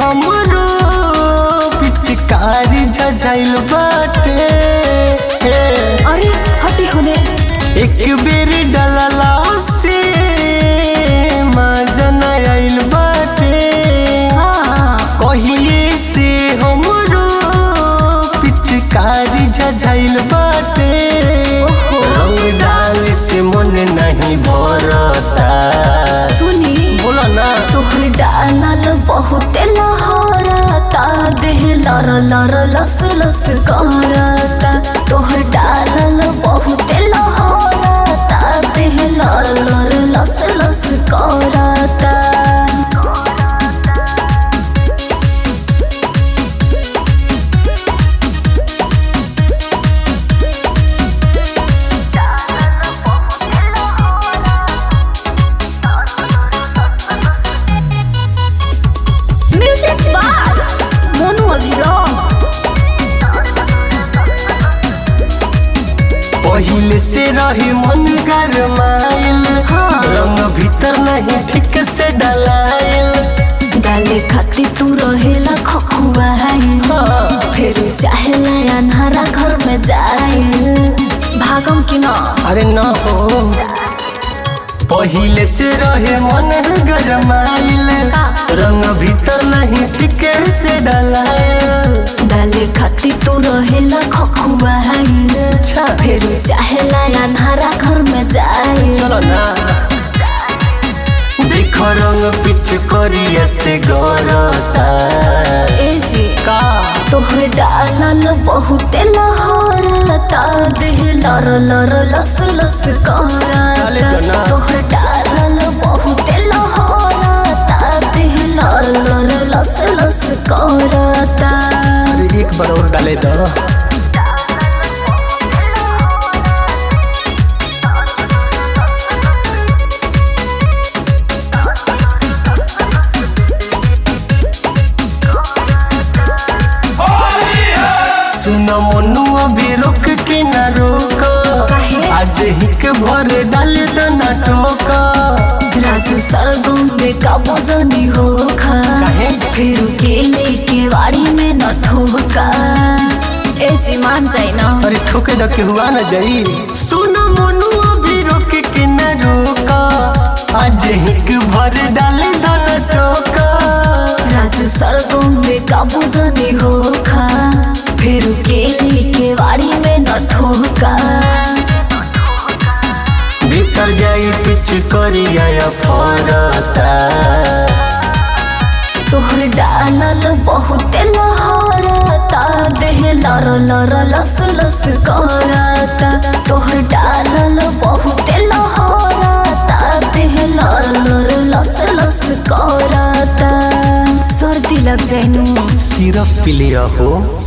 हमरो पिचकारी झझाइल बाटे हे, अरे हटी होने एक बेर डलला से मजा न आइल बाटे हाँ कहिए से हमरो पिचकारी झझाइल बाटे रंग डाल से मन नहीं भरता सुनी बोला ना तोहर डालल बहुत लहरता देह लर लर लस लस करता तोहर डालल बहुत लहरता देह लर लर लस लस करता म्यूजिक बार मोनू अभिराम पहिले से रहे मन गरमाइल हाँ। रंग भीतर नहीं ठीक से डलाइल डाले खाती तू रहेला खखुआइल हाँ। फिर चाहेला अन्हारा घर में जाइल भागम कि न अरे न हो पहिले से रहे मन गरमाइल का? रंग भीतर नहीं ठीक से डलाइल डाले खाती तू रहेला खखुआइल अच्छा। फिर चाहेला अन्हारा घर में जाइल चलो ना देख रंग पिच करिया से गरता ए जी का तोहर डालल बहुत लहरता देह लर लर लस लस डाले तो करता ना। तोहर डालल बहुत लहरता देह लर लर लस लस करता अरे एक बार और डाले दो सुन मनु अभी रोक के न रोक काहे? आज हिक भर डाल दो न टोक राजू सरगम में काबू जनी हो खा काहे? फिर के लेके वाड़ी में न ठोका ए जी मान जाए ना अरे ठोके दो के हुआ न जाई सुन मनु अभी रोक के न रोक आज हिक भर डाल दो न टोक राजू सरगम में काबू जनी हो खा फिर के लेके वाड़ी में न ठोका भीतर जाई पिच करिया फरता तोहर डालल बहुत लहरता देह लर लर लस लस करता तोहर डालल बहुत लहरता देह लर लर लस लस करता सर्दी लग जाइनु सिरप पी लिया हो